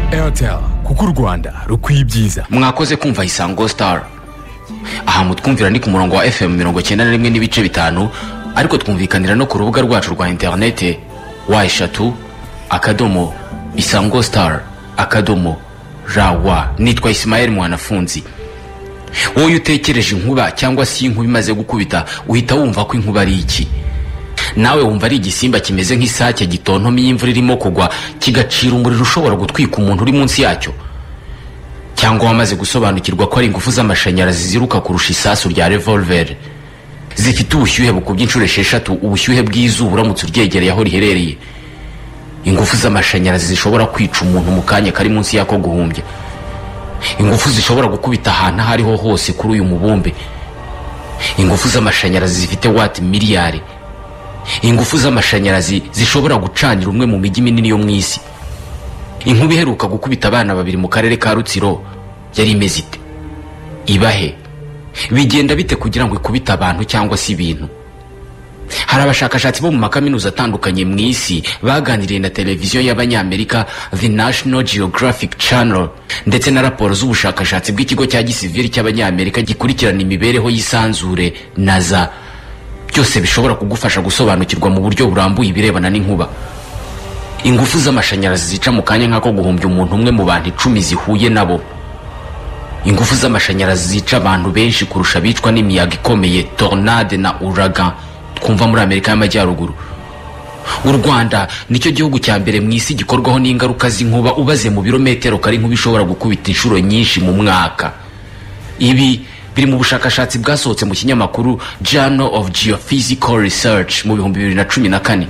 airtel kuko u rwanda rukwiye ibyiza mwakoze kumva isango sitari aha mutwumvira ni ku murongo wa fm mirongo icyenda na rimwe n'ibice bitanu ariko twumvikanira no ku rubuga rwacu rwa interinete wa eshatu akadomo isango sitari akadomo rawa nitwa isimayeli mwanafunzi wowe iyo utekereje inkuba cyangwa se iyo inkuba imaze gukubita uhita wumva ko inkuba ari iki nawe wumva ari igisimba kimeze nk'isake gitontomye imvura irimo kugwa kigacira umuriro ushobora gutwika umuntu uri munsi yacyo cyangwa wamaze gusobanukirwa ko ari ingufu z'amashanyarazi ziruka kurusha isasu rya revolveri zifite ubushyuhe bukubye inshuro esheshatu ubushyuhe bw'izuba uramutse uryegereye aho riherereye ingufu z'amashanyarazi zishobora kwica umuntu mu kanya kari munsi y'ako guhumbya ingufu zishobora gukubita ahantu aho ariho hose kuri uyu mubumbe ingufu z'amashanyarazi zifite wati miliyari ingufu z'amashanyarazi zishobora gucanira umwe mu mijyi minini yo mu isi inkuba iheruka gukubita abana babiri mu karere ka rutsiro yari imeze ite ibahe bigenda bite kugira ngo ikubite abantu cyangwa se ibintu hari abashakashatsi bo mu makaminuza atandukanye mu isi baganiriye na televiziyo y'abanyamerika the national geographic channel ndetse na raporo z'ubushakashatsi bw'ikigo cya gisivili cy'abanyamerika gikurikirana imibereho y'isanzure naza byose bishobora kugufasha gusobanukirwa mu buryo burambuye ibirebana n'inkuba ingufu z'amashanyarazi zica mu kanya nk'ako guhumbya umuntu umwe mu bantu icumi zihuye nabo ingufu z'amashanyarazi zica abantu benshi kurusha abicwa n'imiyaga ikomeye tornade na uraga twumva muri amerika y'amajyaruguru u rwanda nicyo gihugu cya mbere mu isi gikorwaho n'ingaruka z'inkuba ubaze mu birometero kari nk'uba ishobora gukubita inshuro nyinshi mu mwaka ibi biri mu bushakashatsi bwasohotse mu kinyamakuru journal of geophysical research mu bihumbi bibiri na cumi na kane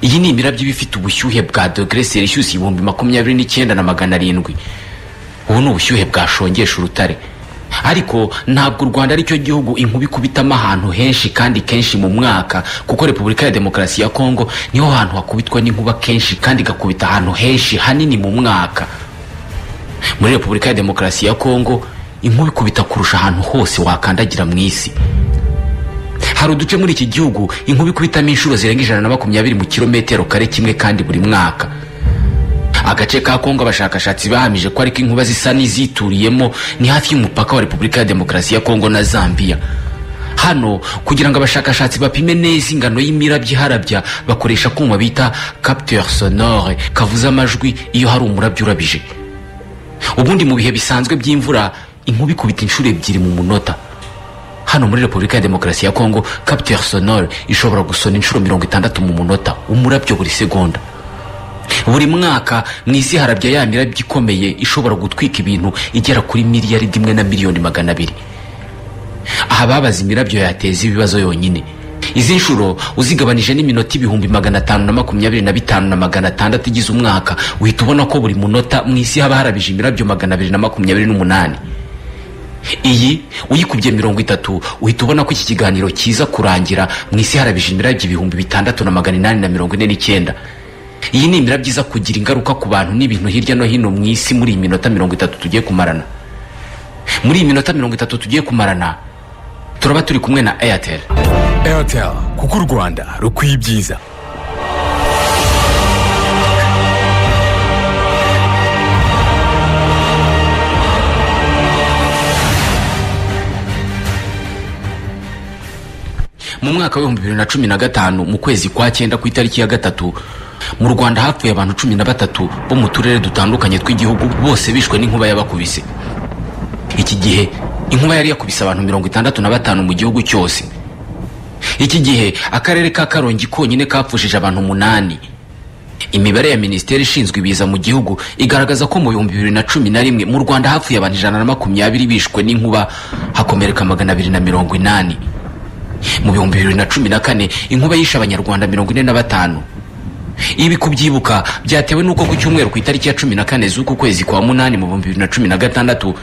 iyi ni imirabyo iba ifite ubushyuhe bwa dogere selisiyusi ibihumbi makumyabiri n'icyenda na magana arindwi ubu ni ubushyuhe bwashongesha urutare ariko ntabwo u rwanda aricyo gihugu inkuba ikubitamo ahantu henshi kandi kenshi mu mwaka kuko repubulika ya demokarasi ya kongo niho hantu hakubitwa n'inkuba kenshi kandi igakubita ahantu henshi hanini mu mwaka muri repubulika ya demokarasi ya kongo inkuba ikubita kurusha ahantu hose wakandagira mu isi hari uduce muri iki gihugu inkuba ikubitamo inshuro zirenga ijana na makumyabiri mu kilometero kare kimwe kandi buri mwaka agace ka kongo abashakashatsi bahamije ko ariko inkuba zisa n'izituriyemo ni hafi y'umupaka wa repubulika ya demokarasi ya kongo na zambia hano kugira ngo abashakashatsi bapime neza ingano y'imirabyo iharabya bakoresha akuma bita capteur sonore kavuze amajwi iyo hari umurabyo urabije ubundi mu bihe bisanzwe by'imvura inkuba ikubita inshuro ebyiri mu munota hano muri repubulika ya demokarasi ya kongo capteur sonore ishobora gusona inshuro mirongo itandatu mu munota umurabyo buri segonda buri mwaka mu isi harabya ya mirabyo ikomeye ishobora gutwika ibintu igera kuri miliyari imwe na miliyoni magana abiri aha babaza imirabyo yateza ibibazo yonyine izi nshuro uzigabanije n'iminota ibihumbi magana atanu na makumyabiri na bitanu na magana atandatu igize umwaka uhita ubona ko buri munota mu isi haba harabije imirabyo magana abiri na makumyabiri n'umunani iyi uyikubye mirongo itatu uhita ubona ko iki kiganiro kiza kurangira mu isi harabije imirabyo ibihumbi bitandatu na magana inani na mirongo ine n'icyenda iyi ni imirabyo iza kugira ingaruka ku bantu n'ibintu hirya no hino mu isi muri iyi minota mirongo itatu tugiye kumarana muri iyi minota mirongo itatu tugiye kumarana turaba turi kumwe na airtel airtel kuko u rwanda rukwiye ibyiza mu mwaka w'ibihumbi bibiri na cumi na gatanu mu kwezi kwa cyenda ku itariki ya gatatu mu rwanda hapfuye abantu cumi na batatu bo mu turere dutandukanye tw'igihugu bose bishwe n'inkuba y'abakubise iki gihe inkuba yari yakubise abantu mirongo itandatu na batanu mu gihugu cyose iki gihe akarere ka karongi konyine kapfushije abantu umunani imibare ya minisiteri ishinzwe ibiza mu gihugu igaragaza ko mu bihumbi bibiri na cumi na rimwe mu rwanda hapfuye abantu ijana na makumyabiri bishwe n'inkuba hakomereka magana abiri na mirongo inani mu bihumbi bibiri na cumi na kane inkuba yishe abanyarwanda mirongo ine na batanu ibi kubyibuka byatewe n'uko ku cyumweru ku itariki ya cumi na kane z'uku kwezi kwa munani mu bihumbi bibiri na cumi na gatandatu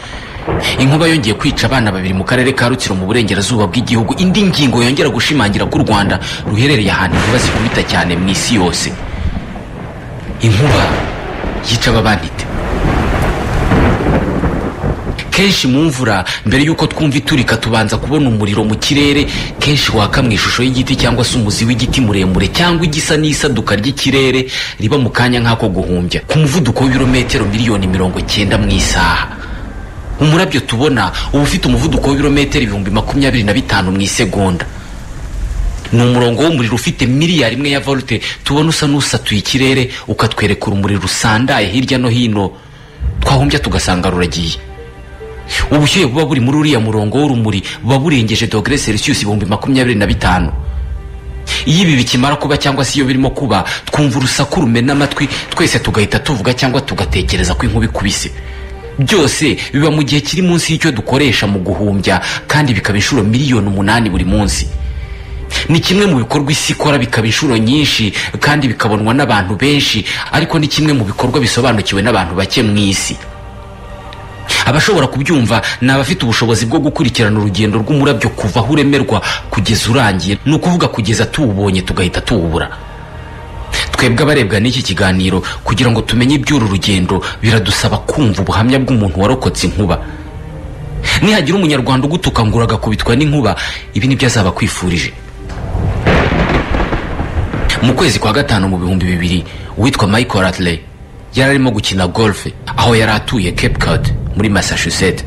inkuba yongeye kwica abana babiri mu karere ka rutsiro mu burengerazuba bw'igihugu indi ngingo yongera gushimangira ko u rwanda ruherereye ahantu inkuba zikubita cyane mu isi yose inkuba yica aba banite kenshi mu mvura mbere y'uko twumva iturika tubanza kubona umuriro mu kirere kenshi waka mu ishusho y'igiti cyangwa se umuzi w'igiti muremure cyangwa igisa n'isaduka ry'ikirere riba mu kanya nk'ako guhumbya ku muvuduko w'ibirometero miliyoni mirongo cyenda mu isaha umurabyo tubona uba ufite umuvuduko w'ibirometero ibihumbi makumyabiri na bitanu mu isegonda ni umurongo w'umuriro ufite miliyari imwe ya volte tubona usa n'usatuye ikirere ukatwerekera umuriro usandaye hirya no hino twahumbya tugasanga ruragiye ubushyuhe buba buri muri uriya murongo w'urumuri buba burengeje dogere selisiyusi ibihumbi makumyabiri na bitanu iyo ibi bikimara kuba cyangwa se iyo birimo kuba twumva urusaku rumena amatwi twese tugahita tuvuga cyangwa tugatekereza ko inkuba ikubise byose biba mu gihe kiri munsi y'icyo dukoresha mu guhumbya kandi bikaba inshuro miliyoni umunani buri munsi ni kimwe mu bikorwa isi ikora bikaba inshuro nyinshi kandi bikabonwa n'abantu benshi ariko ni kimwe mu bikorwa bisobanukiwe n'abantu bake mu isi abashobora kubyumva ni abafite ubushobozi bwo gukurikirana urugendo rw'umurabyo kuva aho uremerwa kugeza urangiye ni ukuvuga kugeza tuwubonye tugahita tuwubura twebwe abarebwa n'iki kiganiro kugira ngo tumenye iby'uru rugendo biradusaba kumva ubuhamya bw'umuntu warokotse inkuba nihagira umunyarwanda ugutuka ngo uragakubitwa n'inkuba ibi nibyo azaba akwifurije mu kwezi kwa gatanu mu bihumbi bibiri uwitwa michael ratley yari arimo gukina golfe aho yari atuye cape cod muri massachusetts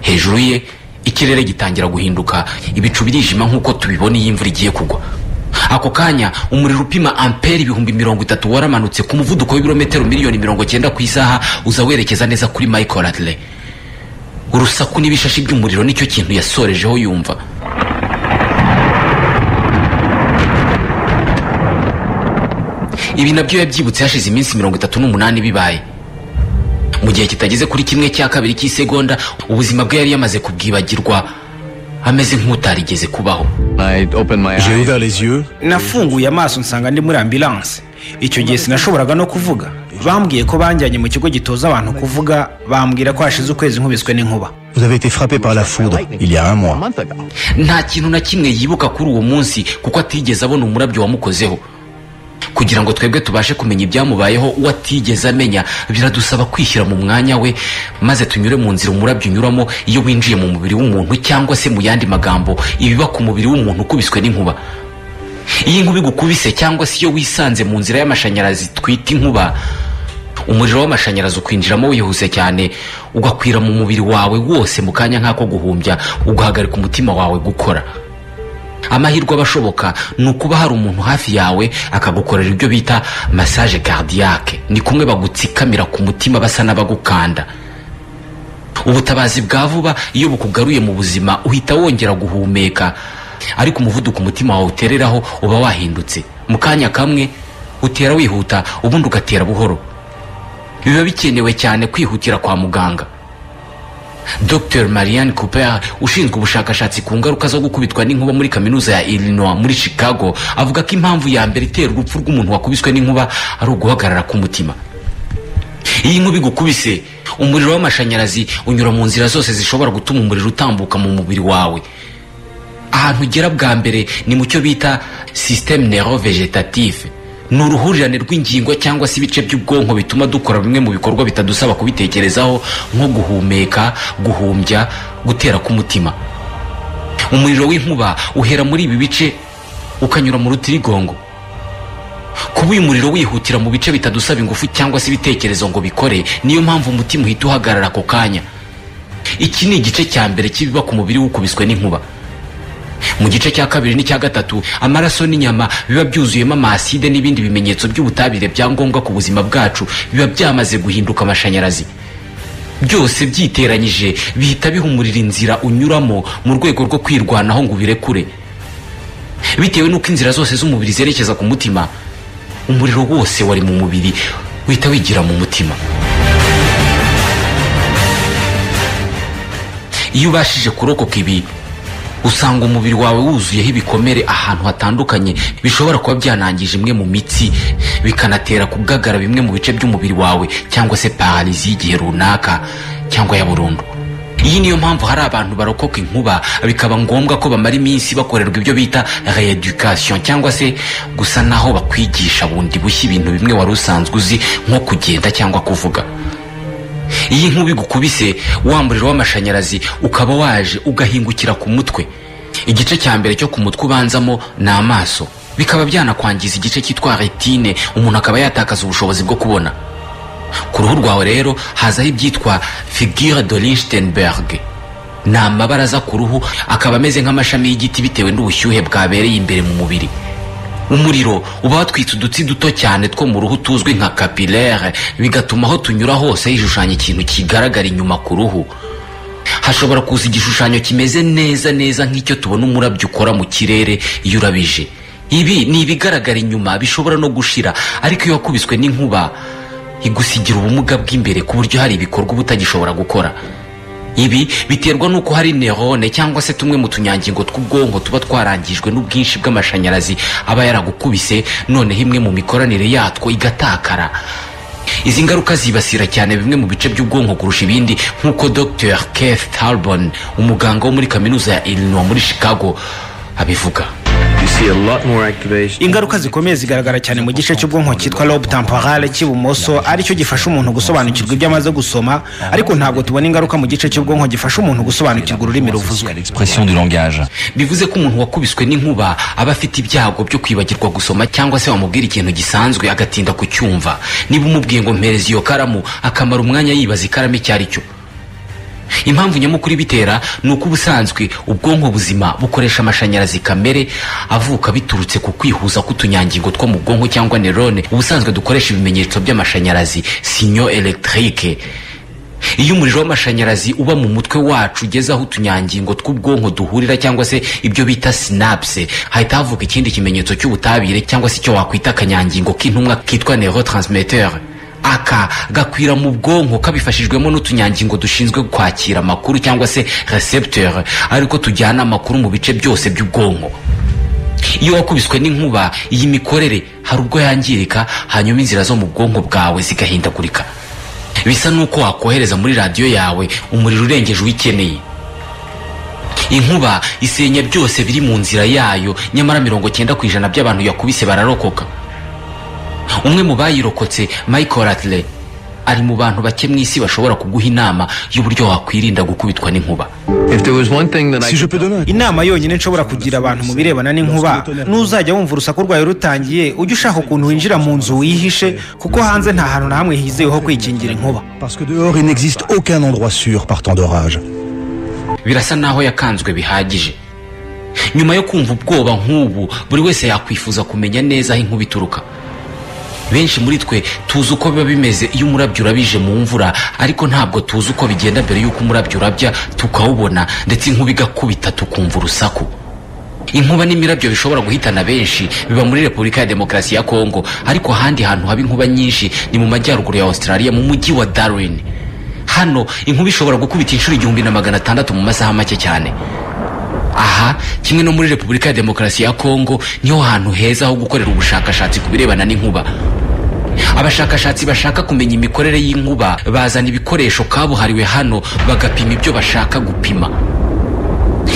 hejuru ye ikirere gitangira guhinduka ibicu birijima nk'uko tubibona iyo imvura igiye kugwa ako kanya umuriro upima amperi ibihumbi mirongo itatu waramanutse ku muvuduko w'ibirometero miliyoni mirongo cyenda ku isaha uza werekeza neza kuri michael ratley urusaku n'ibishashi by'umuriro nicyo kintu yasorejeho yumva ibi nabyo yabyibutse hashize iminsi mirongo itatu n'umunani bibaye mu gihe kitageze kuri kimwe cya kabiri cy'isegonda ubuzima bwe yari yamaze kubwibagirwa ameze nk'utarigeze kubaho I opened my J'ai eyes. ouvert les yeux, nafunguye amaso nsanga ndi muri ambilanse icyo gihe sinashoboraga no kuvuga bambwiye ko banjyanye mu kigo gitoza abantu kuvuga bambwira ko hashize ukwezi nkubiswe n'inkuba vous avez été frappé par la foudre il y a un mois. nta kintu na kimwe yibuka kuri uwo munsi kuko atigeze abona umurabyo wamukozeho kugira ngo twebwe tubashe kumenya ibyamubayeho uwo atigeze amenya biradusaba kwishyira mu mwanya we maze tunyure mu nzira umurabyo unyuramo iyo winjiye mu mubiri w'umuntu cyangwa se mu yandi magambo ibiba ku mubiri w'umuntu ukubiswe n'inkuba iyo inkuba igukubise cyangwa se iyo wisanze mu nzira y'amashanyarazi twita inkuba umuriro w'amashanyarazi ukwinjiramo wihuse cyane ugakwira mu mubiri wawe wose mu kanya nk'ako guhumbya ugahagarika umutima wawe gukora amahirwe aba ashoboka ni ukuba hari umuntu hafi yawe akagukorera ibyo bita massage cardiaque ni kumwe bagutsikamira ku mutima basa n'abagukanda ubutabazi bwa vuba iyo bukugaruye mu buzima uhita wongera guhumeka ariko umuvuduko umutima wawe utereraho uba wahindutse mu kanya kamwe utera wihuta ubundi ugatera buhoro biba bikenewe cyane kwihutira kwa muganga dr marianne cooper ushinzwe ubushakashatsi ku ngaruka zo gukubitwa n'inkuba muri kaminuza ya illinois muri chicago avuga ko impamvu ya mbere itera urupfu rw'umuntu wakubiswe n'inkuba ari uguhagarara k'umutima iyo inkuba igukubise umuriro w'amashanyarazi unyura mu nzira zose zishobora gutuma umuriro utambuka mu mubiri wawe ahantu ugera bwa mbere ni mu cyo bita systeme nero vegetative ni uruhurirane rw'ingingo cyangwa se ibice by'ubwonko bituma dukora bimwe mu bikorwa bitadusaba kubitekerezaho nko guhumeka guhumbya gutera k'umutima umuriro w'inkuba uhera muri ibi bice ukanyura mu rutirigongo kuba uyu muriro wihutira mu bice bitadusaba ingufu cyangwa se ibitekerezo ngo bikore niyo mpamvu umutima uhita uhagarara ako kanya iki ni igice cya mbere cy'ibiba ku mubiri w'ukubiswe n'inkuba mu gice cya kabiri n'icya gatatu amaraso n'inyama biba byuzuyemo amaside n'ibindi bimenyetso by'ubutabire bya ngombwa ku buzima bwacu biba byamaze guhinduka amashanyarazi byose byiteranyije bihita bihumurira inzira unyuramo mu rwego rwo kwirwanaho ngo ubirekure bitewe n'uko inzira zose z'umubiri zerekeza ku mutima umuriro wose wari mu mubiri uhita wigira mu mutima iyo ubashije kurokoka ibi usanga umubiri wawe wuzuyeho ibikomere ahantu hatandukanye bishobora kuba byanangije imwe mu mitsi bikanatera kubwagara bimwe mu bice by'umubiri wawe cyangwa se pararizi y'igihe runaka cyangwa ya burundu iyi niyo mpamvu hari abantu barokoka inkuba bikaba ngombwa ko bamara iminsi bakorerwa ibyo bita reeducation cyangwa se gusa naho bakwigisha bundi bushya ibintu bimwe wari usanzwe uzi nko kugenda cyangwa kuvuga iyo inkuba igukubise wa muriro w'amashanyarazi ukaba waje ugahingukira ku mutwe igice cya mbere cyo ku mutwe ubanzamo ni amaso bikaba byanakwangiza igice cyitwa retine umuntu akaba yatakaza ubushobozi bwo kubona ku ruhu rwawe rero hazaho ibyitwa figure de lichtenberg ni amabara aza ku ruhu akaba ameze nk'amashami y'igiti bitewe n'ubushyuhe bwabereye imbere mu mubiri umuriro uba watwitse udutsi duto cyane two mu ruhu tuzwi nka kapilere bigatuma aho tunyura hose hishushanya ikintu kigaragara inyuma ku ruhu hashobora kuza igishushanyo kimeze neza neza nk'icyo tubona umurabyo ukora mu kirere iyo urabije ibi ni ibigaragara inyuma bishobora no gushira ariko iyo wakubiswe n'inkuba igusigira ubumuga bw'imbere ku buryo hari ibikorwa uba utagishobora gukora ibi biterwa n'uko hari nerone cyangwa se tumwe mu tunyangingo tw'ubwonko tuba twarangijwe n'ubwinshi bw'amashanyarazi aba yaragukubise noneho imwe mu mikoranire yatwo igatakara izi ngaruka zibasira cyane bimwe mu bice by'ubwonko kurusha ibindi nk'uko dr keith talbon umuganga wo muri kaminuza ya illinois muri chicago abivuga ingaruka zikomeye zigaragara cyane mu gice cy'ubwonko cyitwa lobe temporale cy'ibumoso aricyo gifasha umuntu gusobanukirwa ibyo amaze gusoma ariko ntabwo tubona ingaruka mu gice cy'ubwonko gifasha umuntu gusobanukirwa ururimi ruvuzwe expression du langage. bivuze ko umuntu wakubiswe n'inkuba aba afite ibyago byo kwibagirwa gusoma cyangwa se wamubwira ikintu gisanzwe agatinda kucyumva niba umubwiye ngo mpereza iyo karamu akamara umwanya yibaza ikaramu icyo ari cyo impamvu nyamukuru ibitera ni uko ubusanzwe ubwonko buzima bukoresha amashanyarazi kamere avuka biturutse ku kwihuza k'utunyangingo two mu bwonko cyangwa nerone ubusanzwe dukoresha ibimenyetso by'amashanyarazi sinyo elegitike iyo umuriro w'amashanyarazi uba mu mutwe wacu ugeze aho utunyangingo tw'ubwonko duhurira cyangwa se ibyo bita sinapse hahita havuka ikindi kimenyetso cy'ubutabire cyangwa se icyo wakwita akanyangingo k'intumwa kitwa neurotransmitter aka gakwira mu bwonko kabifashijwemo n'utunyangingo dushinzwe kwakira amakuru cyangwa se recepteur ariko tujyana amakuru mu bice byose by'ubwonko iyo wakubiswe n'inkuba iyi mikorere hari ubwo yangirika hanyuma inzira zo mu bwonko bwawe zigahindagurika bisa n'uko wakohereza muri radiyo yawe umuriro urengeje uyikeneye inkuba isenya byose biri mu nzira yayo nyamara mirongo cyenda ku ijana by'abantu yakubise bararokoka umwe mu bayirokotse michael atle ari mu bantu bake mu isi bashobora kuguha inama y'uburyo wakwirinda gukubitwa n'inkuba Si je peux donner inama yonyine nshobora kugira abantu mu birebana n'inkuba n'uzajya wumva urusaku rwawe rutangiye ujye ushaka ukuntu winjira mu nzu wihishe kuko hanze nta hantu na hamwe hizewe ho kwikingira inkuba parce que dehors il n'existe aucun endroit sûr par temps d'orage. birasa n'aho yakanzwe bihagije nyuma yo kumva ubwoba nk'ubu buri wese yakwifuza kumenya neza aho inkuba ituruka benshi muri twe tuzi uko biba bimeze iyo umurabyo urabije mu mvura ariko ntabwo tuzi uko bigenda mbere y'uko umurabyo urabya tukawubona ndetse inkuba igakubita tukumva urusaku inkuba n'imirabyo bishobora guhitana benshi biba muri repubulika ya demokarasi ya kongo ariko ahandi hantu haba inkuba nyinshi ni mu majyaruguru ya australia mu mujyi wa darwin hano inkuba ishobora gukubita inshuro igihumbi na magana atandatu mu masaha make cyane aha kimwe no muri repubulika ya demokarasi ya kongo niho hantu heza ho gukorera ubushakashatsi ku birebana n'inkuba abashakashatsi bashaka kumenya imikorere y'inkuba bazana ibikoresho kabuhariwe hano bagapima ibyo bashaka gupima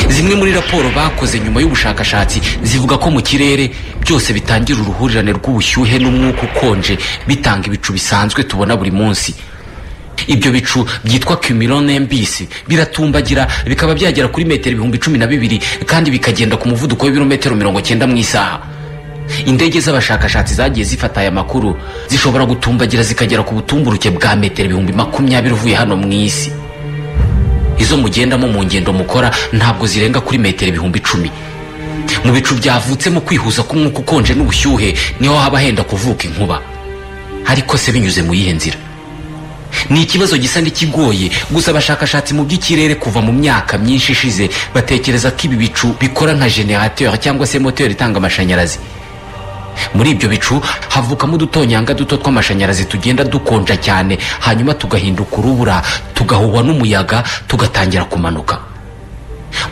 zimwe muri raporo bakoze nyuma y'ubushakashatsi zivuga ko mu kirere byose bitangira uruhurirane rw'ubushyuhe n'umwuka ukonje bitanga ibicu bisanzwe tubona buri munsi ibyo bicu byitwa cumulonimbus biratumbagira bikaba byagera kuri metero ibihumbi cumi na bibiri kandi bikagenda ku muvuduko w'ibirometero mirongo cyenda mu isaha indege z'abashakashatsi zagiye zifata aya makuru zishobora gutumbagira zikagera ku butumburuke bwa metero ibihumbi makumyabiri uvuye hano mu isi izo mugendamo mu ngendo mukora ntabwo zirenga kuri metero ibihumbi icumi mu bicu byavutse mu kwihuza k'umwuka ukonje n'ubushyuhe niho haba henda kuvuka inkuba ariko se binyuze mu yihe nzira ni ikibazo gisa n'ikigoye gusa abashakashatsi mu by'ikirere kuva mu myaka myinshi ishize batekereza ko ibi bicu bikora nka generateur cyangwa se moteri itanga amashanyarazi muri ibyo bicu havukamo udutonyanga duto tw'amashanyarazi tugenda dukonja cyane hanyuma tugahinduka urubura tugahuhwa n'umuyaga tugatangira kumanuka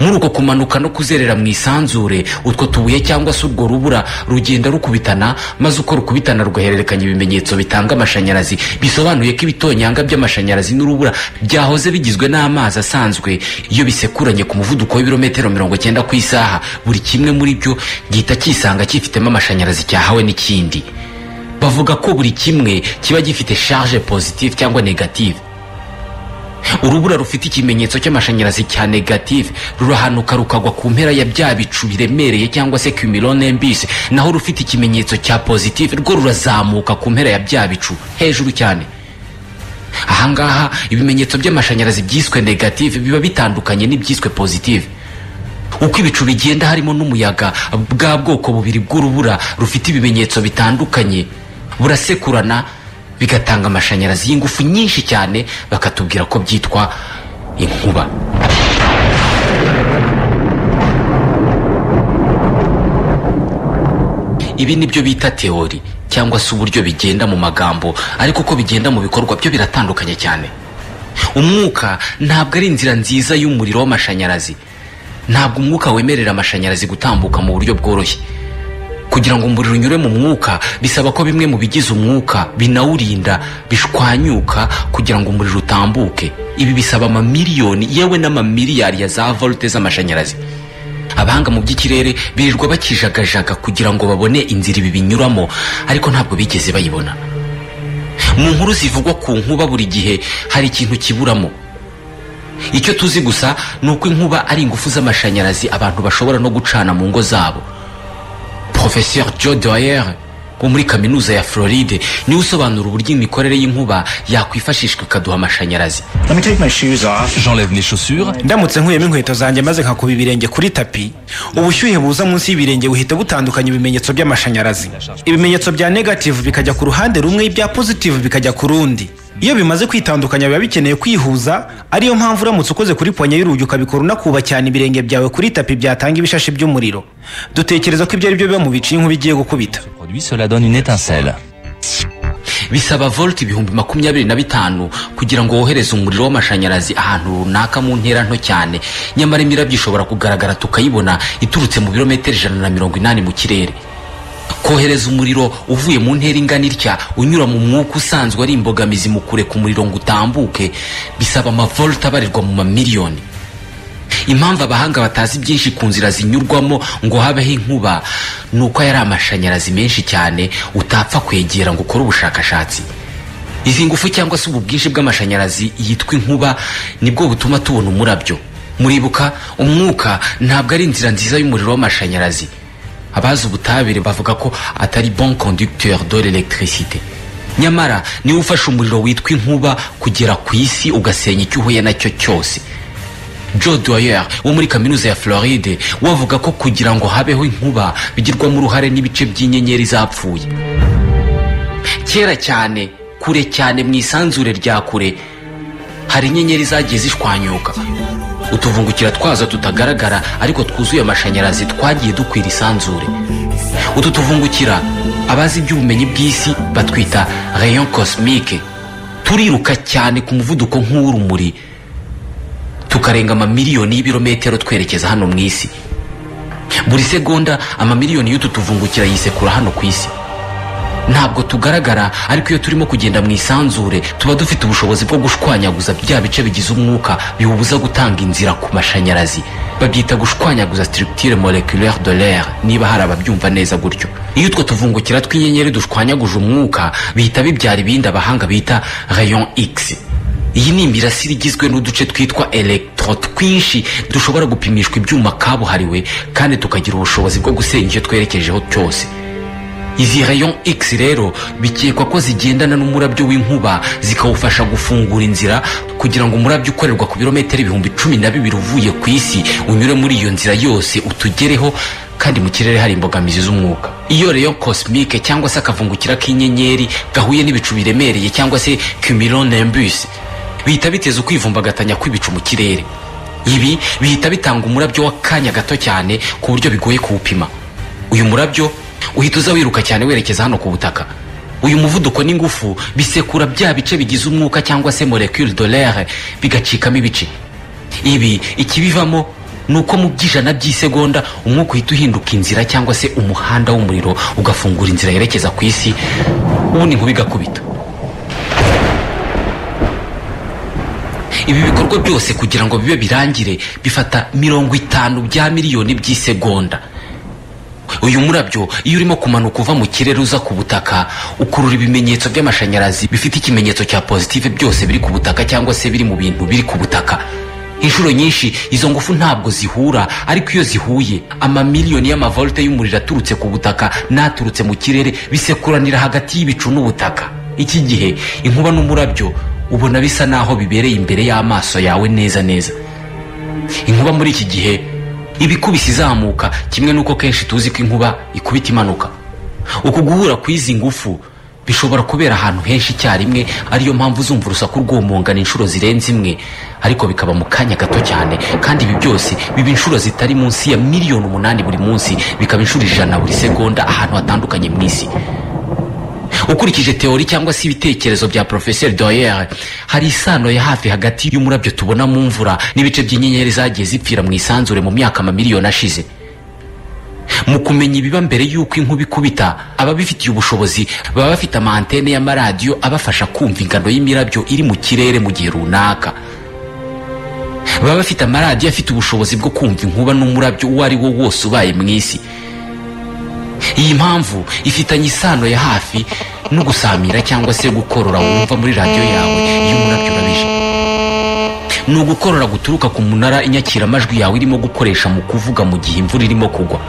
muri uko kumanuka no kuzerera mu isanzure utwo tubuye cyangwa se urwo rubura rugenda rukubitana maze uko rukubitana rugahererekanya ibimenyetso bitanga amashanyarazi bisobanuye ko ibitonyanga by'amashanyarazi n'urubura byahoze bigizwe n'amazi asanzwe iyo bisekuranye ku muvuduko w'ibirometero mirongo cyenda ku isaha buri kimwe muri byo gihita cyisanga cyifitemo amashanyarazi cyahawe n'ikindi bavuga ko buri kimwe kiba gifite charge positive cyangwa negative urubura rufite ikimenyetso cy'amashanyarazi cya negative rurahanuka rukagwa ku mpera ya bya bicu biremereye cyangwa se cumulone mbisi naho rufite ikimenyetso cya positive rwo rurazamuka ku mpera ya bya bicu hejuru cyane ahangaha ibimenyetso by'amashanyarazi byiswe negative biba bitandukanye n'ibyiswe positive uko ibicu bigenda harimo n'umuyaga bwa bwoko bubiri bw'urubura rufite ibimenyetso bitandukanye burasekurana bigatanga amashanyarazi y'ingufu nyinshi cyane bakatubwira ko byitwa inkuba ibi ni byo bita teori cyangwa se uburyo bigenda mu magambo ariko uko bigenda mu bikorwa byo biratandukanye cyane umwuka ntabwo ari inzira nziza y'umuriro w'amashanyarazi ntabwo umwuka wemerera amashanyarazi gutambuka mu buryo bworoshye kugira ngo umuriro unyure mu mwuka bisaba ko bimwe mu bigize umwuka binawurinda bishwanyuka kugira ngo umuriro utambuke ibi bisaba amamiliyoni yewe n'amamiliyari ya za volte z'amashanyarazi abahanga mu by'ikirere birirwa bakijagajaga kugira ngo babone inzira ibi binyuramo ariko ntabwo bigeze bayibona mu nkuru zivugwa ku nkuba buri gihe hari ikintu kiburamo icyo tuzi gusa ni uko inkuba ari ingufu z'amashanyarazi abantu bashobora no gucana mu ngo zabo professeur joe doyer wo muri kaminuza ya floride niwe usobanura uburyo imikorere y'inkuba yakwifashishwa ikaduha amashanyarazi J'enlève mes chaussures. ndamutse nkuyemo inkweto zanjye maze nkakuba ibirenge kuri tapi ubushyuhe buza munsi y'ibirenge buhita butandukanya ibimenyetso by'amashanyarazi ibimenyetso bya negative bikajya ku ruhande rumwe ibya positive bikajya ku rundi iyo bimaze kwitandukanya biba bikeneye kwihuza ariyo mpamvu uramutse ukoze kuri ponye y'urugi ukabikora unakuba cyane ibirenge byawe kuri tapi byatanga ibishashi by'umuriro dutekereza ko ibyo ari byo biba mu bice inkuba igiye gukubita Produit, cela donne une étincelle. bisaba volt ibihumbi makumyabiri na bitanu kugira ngo wohereze umuriro w'amashanyarazi ahantu runaka mu ntera nto cyane nyamara imirabyo ishobora kugaragara tukayibona iturutse mu birometero ijana na mirongo inani mu kirere kohereza umuriro uvuye mu ntera ingana itya unyura mu mwuka usanzwe ari imbogamizi mu kureka umuriro ngo utambuke bisaba amavolt abarirwa mu mamiliyoni impamvu abahanga batazi byinshi ku nzira zinyurwamo ngo habeho inkuba ni uko yari amashanyarazi menshi cyane utapfa kwegera ngo ukore ubushakashatsi izi ngufu cyangwa se ubu bwinshi bw'amashanyarazi yitwa inkuba nibwo butuma tubona umurabyo muribuka umwuka ntabwo ari inzira nziza y'umuriro w'amashanyarazi abazi ubutabire bavuga ko atari bon conducteur de l'électricité nyamara niwe ufasha umuriro witwa inkuba kugera ku isi ugasenya icyo uhuye nacyo cyose joe doyer wo muri kaminuza ya floride we avuga ko kugira ngo habeho inkuba bigirwamo uruhare n'ibice by'inyenyeri zapfuye kera cyane kure cyane mu isanzure rya kure hari inyenyeri zagiye zishwanyuka utuvungukira twazo tutagaragara ariko twuzuye amashanyarazi twagiye dukwira isanzure utu tuvungukira abazi iby'ubumenyi bw'isi batwita rayon cosmique turiruka cyane ku muvuduko nk'uw'urumuri tukarenga amamiliyoni y'ibirometero twerekeza hano mu isi buri segonda amamiliyoni y'utu tuvungukira yisekura hano ku isi ntabwo tugaragara ariko iyo turimo kugenda mu isanzure tuba dufite ubushobozi bwo gushwanyaguza bya bice bigize umwuka biwubuza gutanga inzira ku mashanyarazi babyita gushwanyaguza structure moleculaire de l'air niba hari ababyumva neza gutyo iyo utwo tuvungukira tw'inyenyeri dushwanyaguje umwuka bihita bibyara ibindi abahanga bita rayon x iyi ni imirasire igizwe n'uduce twitwa electro twinshi dushobora gupimishwa ibyuma kabuhariwe kandi tukagira ubushobozi bwo gusenya icyo twerekejeho cyose izi rayon x rero bikekwa ko zigendana n'umurabyo w'inkuba zikawufasha gufungura inzira kugira ngo umurabyo ukorerwa ku birometero ibihumbi cumi na bibiri uvuye ku isi unyure muri iyo nzira yose utugereho kandi mu kirere hari imbogamizi z'umwuka iyo rayon cosmique cyangwa se akavungukira k'inyenyeri gahuye n'ibicu biremereye cyangwa se cumulonimbus bihita biteza ukwivumbagatanya kw'ibicu mu kirere ibi bihita bitanga umurabyo w'akanya gato cyane ku buryo bigoye kuwupima uyu murabyo uhita uza wiruka cyane werekeza hano ku butaka uyu muvuduko n'ingufu bisekura bya bice bigize umwuka cyangwa se molecule de l'air bigacikamo ibice ibi ikibivamo ni uko mu by'ijana by'isegonda umwuka uhita uhinduka inzira cyangwa se umuhanda w'umuriro ugafungura inzira yerekeza ku isi ubundi inkuba igakubita ibi bikorwa byose kugira ngo bibe birangire bifata mirongo itanu bya miliyoni by'isegonda uyu murabyo iyo urimo kumanuka uva mu kirere uza ku butaka ukurura ibimenyetso by'amashanyarazi bifite ikimenyetso cya positive byose biri ku butaka cyangwa se biri mu bintu biri ku butaka inshuro nyinshi izo ngufu ntabwo zihura ariko iyo zihuye amamiliyoni y'amavolte y'umuriro aturutse ku butaka n'aturutse mu kirere bisekuranira hagati y'ibicu n'ubutaka iki gihe inkuba n'umurabyo ubona bisa naho bibereye imbere y'amaso yawe neza neza inkuba muri iki gihe iba ikubise izamuka kimwe n'uko kenshi tuzi ko inkuba ikubita imanuka uku guhura kw'izi ngufu bishobora kubera ahantu henshi icyarimwe ariyo mpamvu uzumva urusaku rw'umungana inshuro zirenze imwe ariko bikaba mu kanya gato cyane kandi ibi byose biba inshuro zitari munsi ya miliyoni umunani buri munsi bikaba inshuro ijana buri segonda ahantu hatandukanye mu isi ukurikije teori cyangwa se ibitekerezo bya porofeseri doyere hari isano ya hafi hagati y'umurabyo tubona mu mvura n'ibice by'inyenyeri zagiye zipfira mu isanzure mu myaka amamiliyoni ashize mu kumenya ibiba mbere y'uko inkuba ikubita ababifitiye ubushobozi baba bafite amantene y'amaradiyo abafasha kumva ingano y'imirabyo iri mu kirere mu gihe runaka baba bafite amaradiyo afite ubushobozi bwo kumva inkuba n'umurabyo uwo ari wo wose ubaye mu isi iyi mpamvu ifitanye isano ya hafi no gusamira cyangwa se gukorora wumva muri radiyo yawe iyo umurabyo urabije ni ugukorora guturuka ku munara inyakiramajwi yawe irimo gukoresha mu kuvuga mu gihe imvura irimo kugwa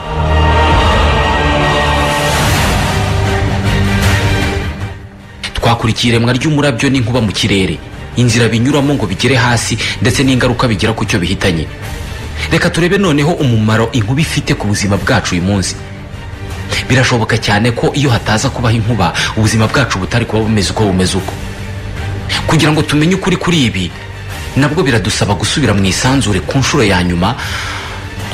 twakurikiye iremwa ry'umurabyo n'inkuba mu kirere inzira binyuramo ngo bigere hasi ndetse n'ingaruka bigira ku cyo bihitanye reka turebe noneho umumaro inkuba ifite ku buzima bwacu uyu munsi birashoboka cyane ko iyo hataza kubaho inkuba ubuzima bwacu butari kuba bumeze uko bumeze uko kugira ngo tumenye ukuri kuri ibi nabwo biradusaba gusubira mu isanzure ku nshuro ya nyuma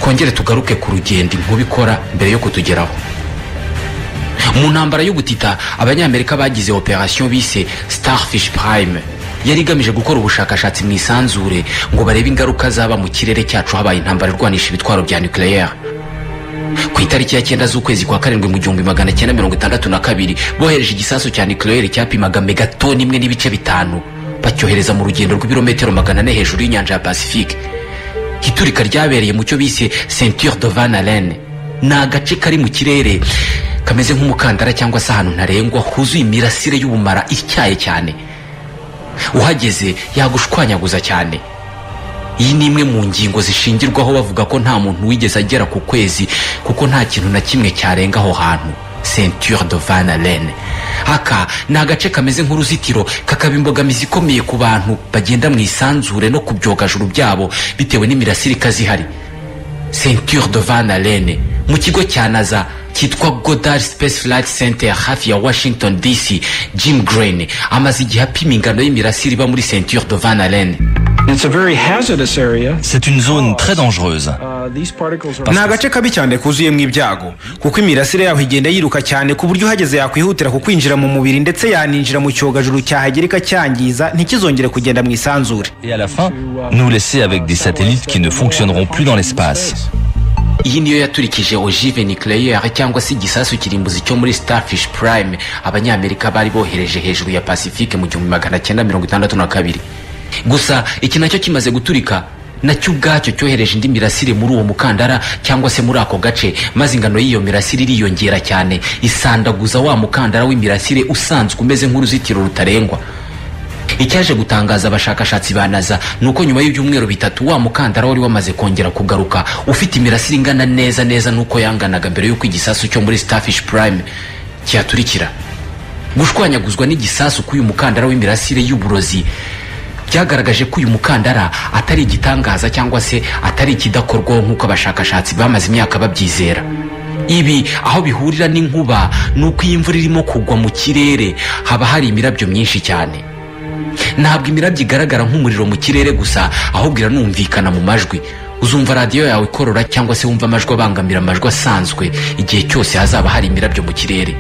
twongere tugaruke ku rugendo inkuba ikora mbere yo kutugeraho mu ntambara y'ubutita abanyamerika bagize operasiyo bise starfish prime yari igamije gukora ubushakashatsi mu isanzure ngo barebe ingaruka zaba mu kirere cyacu habaye intambara irwanisha ibitwaro bya nucleaire ku itariki ya cyenda z'ukwezi kwa karindwi mu gihumbi magana cyenda mirongo itandatu na kabiri bohereje igisasu cya nucleaire cyapimaga megatoni imwe n'ibice bitanu bacyohereza mu rugendo rw'ibirometero magana ane hejuru y'inyanja ya pacifique iturika ryabereye mu cyo bise ceinture de van allen ni agace kari mu kirere kameze nk'umukandara cyangwa se ahantu ntarengwa huzuye imirasire y'ubumara ityaye cyane uhageze yagushwanyaguza cyane iyi ni imwe mu ngingo zishingirwaho bavuga ko nta muntu wigeze agera ku kwezi kuko nta kintu na kimwe cyarenga aho hantu ceinture de van allen aka ni agace kameze nk'uruzitiro kakaba imbogamizi ikomeye ku bantu bagenda mu isanzure no ku byogajuru byabo bitewe n'imirasire ikaze ihari ceinture de van allen mu kigo cya naza cyitwa godard space flight center hafi ya washington dc jim green amaze igihe apima ingano y'imirasire iba muri ceinture de van allen It's a very hazardous area. C'est une zone très dangereuse. Uh, these particles are ni agace kabi cyane kuzuyemo ibyago kuko imirasire yaho igenda yiruka cyane ku buryo uhageze yakwihutira kukwinjira mu mubiri ndetse yaninjira mu cyogajuru cyahagera ikacyangiza ntikizongere kugenda mu isanzure Et à la fin, nous laisser avec des satellites qui ne fonctionneront plus dans l'espace. iyi niyo yaturikije ogive nucleaire cyangwa se igisasu kirimbuzi cyo muri starfish prime abanyamerika bari bohereje hejuru ya pacifique mu gihumbi magana cyenda mirongo itandatu na kabiri gusa iki nacyo kimaze guturika nacyo ubwacyo cyohereje indi mirasire muri uwo mukandara cyangwa se muri ako gace maze ingano y'iyo mirasire iriyongera cyane isandaguza wa mukandara w'imirasire usanzwe umeze nk'uruzitiro rutarengwa icyaje gutangaza abashakashatsi ba naza ni uko nyuma y'ibyumweru bitatu wa mukandara wari wamaze kongera kugaruka ufite imirasire ingana neza neza n'uko yanganaga mbere y'uko igisasu cyo muri starfish prime cyaturikira gushwanyaguzwa n'igisasu k'uyu mukandara w'imirasire y'uburozi byagaragaje ko uyu mukandara atari igitangaza cyangwa se atari ikidakorwaho nk'uko abashakashatsi bamaze imyaka babyizera ibi aho bihurira n'inkuba ni uko iyo imvura irimo kugwa mu kirere haba hari imirabyo myinshi cyane ntabwo imirabyo igaragara nk'umuriro mu kirere gusa ahubwo iranumvikana mu majwi uzumva radiyo yawe ikorora cyangwa se wumva amajwi abangamira amajwi asanzwe igihe cyose hazaba hari imirabyo mu kirere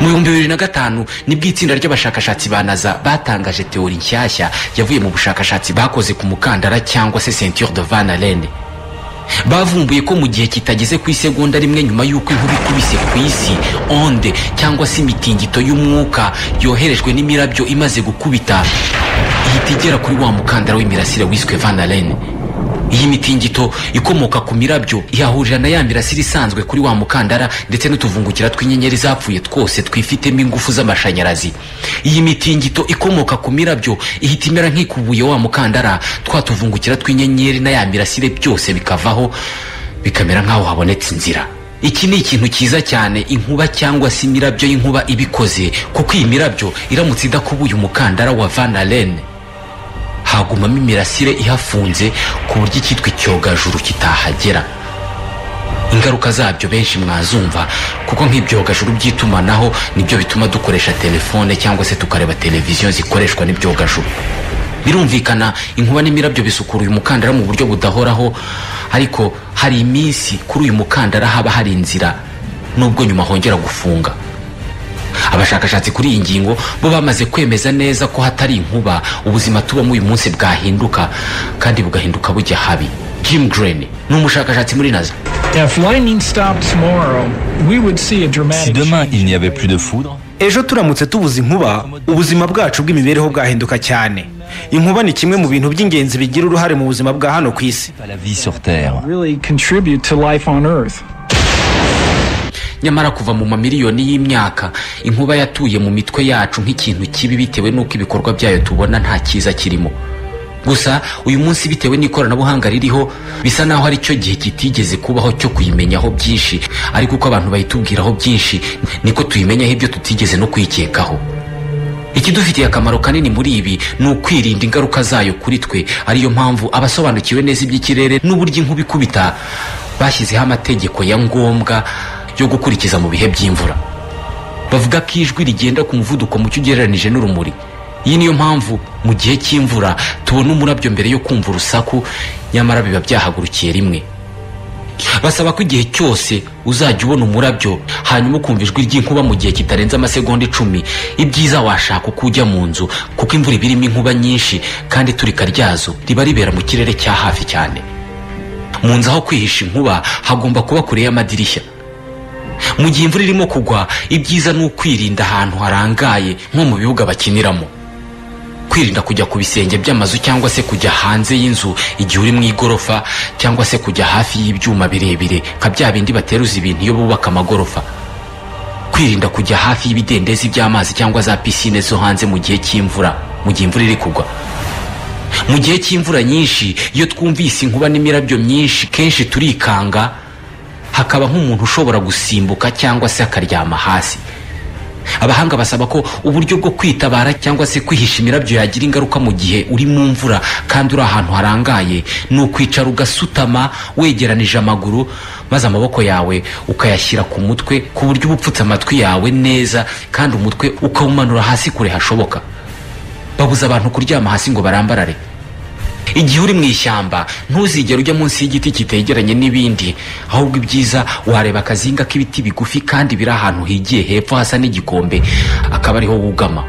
mu bihumbi bibiri na gatanu nibwo itsinda ry'abashakashatsi ba naza batangaje teori nshyashya yavuye mu bushakashatsi bakoze ku mukandara cyangwa se ceinture de van allen bavumbuye ko mu gihe kitageze ku isegonda rimwe nyuma y'uko inkuba ikubise ku isi onde cyangwa se imitingito y'umwuka yoherejwe n'imirabyo imaze gukubita ihita igera kuri wa mukandara w'imirasire wiswe van allen iyi mitingito ikomoka ku mirabyo yahurira na ya mirasire isanzwe kuri wa mukandara ndetse n'utuvungukira tw'inyenyeri zapfuye twose twifitemo ingufu z'amashanyarazi iyi mitingito ikomoka ku mirabyo ihita imera nk'ikubuye wa mukandara twa tuvungukira tw'inyenyeri na ya mirasire byose bikavaho bikamera nk'aho habonetse inzira iki ni ikintu cyiza cyane inkuba cyangwa se imirabyo y'inkuba ibikoze kuko iyi mirabyo iramutse idakubuye umukandara wa van allen hagumamo imirasire ihafunze ku buryo icyitwa icyogajuru kitahagera ingaruka zabyo benshi mwazumva kuko nk'ibyogajuru by'itumanaho nibyo bituma dukoresha telefone cyangwa se tukareba televiziyo zikoreshwa n'ibyogajuru birumvikana inkuba n'imirabyo bisukura uyu mukandara mu buryo budahoraho ariko hari iminsi kuri uyu mukandara haba hari inzira nubwo nyuma hongera gufunga abashakashatsi kuri iyi ngingo bo bamaze kwemeza neza ko hatari inkuba ubuzima tubamo uyu munsi bwahinduka kandi bugahinduka bujya habi jim green ni umushakashatsi muri naza If lightning stopped tomorrow, we would see a Si dramatic demain change il n'y in avait the plus de foudre, ejo turamutse tubuze inkuba ubuzima bwacu bw'imibereho bwahinduka cyane inkuba ni kimwe mu bintu by'ingenzi bigira uruhare mu buzima bwa hano ku isi pas la vie sur Terre. way really contribute to life on Earth. nyamara kuva mu mamiliyoni y'imyaka inkuba yatuye mu mitwe yacu nk'ikintu kibi bitewe n'uko ibikorwa byayo tubona nta cyiza kirimo gusa uyu munsi bitewe n'ikoranabuhanga ririho bisa naho ari cyo gihe kitigeze kubaho cyo kuyimenyaho byinshi ariko uko abantu bayitubwiraho byinshi niko tuyimenyaho ibyo tutigeze no kwikekaho ikidufitiye akamaro kanini muri ibi ni ukwirinda ingaruka zayo kuri twe ariyo mpamvu abasobanukiwe neza iby'ikirere n'uburyo inkuba ikubita bashyizeho amategeko ya ngombwa yo gukurikiza mu bihe by'imvura bavuga ko ijwi rigenda ku muvuduko mucyo ugereranije n'urumuri iyi niyo mpamvu mu gihe cy'imvura tubona umurabyo mbere yo kumva urusaku nyamara biba byahagurukiye rimwe basaba ko igihe cyose uzajya ubona umurabyo hanyuma ukumva ijwi ry'inkuba mu gihe kitarenze amasegonda icumi ibyiza washaka uko ujya mu nzu kuko imvura iba irimo inkuba nyinshi kandi iturika ryazo riba ribera mu kirere cya hafi cyane mu nzu aho kwihisha inkuba hagomba kuba kure y'amadirishya mu gihe imvura irimo kugwa ibyiza ni ukwirinda ahantu harangaye nko mu bibuga bakiniramo kwirinda kujya ku bisenge by'amazu cyangwa se kujya hanze y'inzu igihe uri mu igorofa cyangwa se kujya hafi y'ibyuma birebire nka bya bindi bateruza ibintu iyo bubaka amagorofa kwirinda kujya hafi y'ibidendezi by'amazi cyangwa za pisine zo hanze mu gihe cy'imvura mu gihe imvura iri kugwa mu gihe cy'imvura nyinshi iyo twumvise inkuba n'imirabyo myinshi kenshi turikanga hakaba nk'umuntu ushobora gusimbuka cyangwa se akaryama hasi abahanga basaba ko uburyo bwo kwitabara cyangwa se kwihisha imirabyo yagira ingaruka mu gihe uri mu mvura kandi uri ahantu harangaye ni ukwicara ugasutama wegeranije amaguru maze amaboko yawe ukayashyira ku mutwe ku buryo uba upfutse amatwi yawe neza kandi umutwe ukawumanura hasi kure hashoboka babuza abantu kuryama hasi ngo barambarare igihe uri mu ishyamba ntuzigere ujya munsi y'igiti kitegeranye n'ibindi ahubwo ibyiza wareba akazinga k'ibiti bigufi kandi biri ahantu higiye hepfo hasa n'igikombe akaba ariho wugama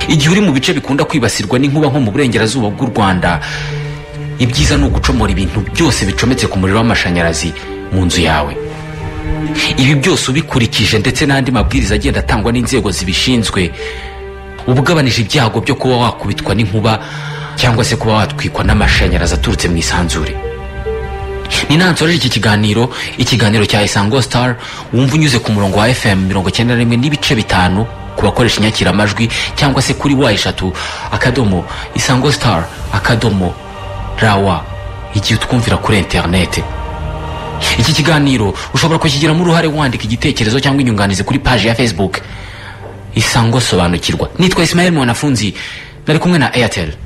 igihe uri mu bice bikunda kwibasirwa n'inkuba nko mu burengerazuba bw'u rwanda ibyiza ni ugucomora ibintu byose bicometse ku muriro w'amashanyarazi mu nzu yawe ibi byose ubikurikije ndetse n'andi mabwiriza agenda atangwa n'inzego zibishinzwe uba ugabanije ibyago byo kuba wakubitwa n'inkuba cyangwa se kuba watwikwa n'amashanyarazi aturutse mu isanzure ni nansoreje iki kiganiro ikiganiro cya isango star wumva unyuze ku murongo wa fm mirongo icyenda na rimwe n'ibice bitanu ku bakoresha inyakiramajwi cyangwa se kuri wa eshatu akadomo isango star akadomo rawa igihe utwumvira kuri interinete iki kiganiro ushobora kukigiramo uruhare wandika igitekerezo cyangwa inyunganizi kuri paji ya facebook isango sobanukirwa nitwa isimayeli mwanafunzi nari kumwe na airtel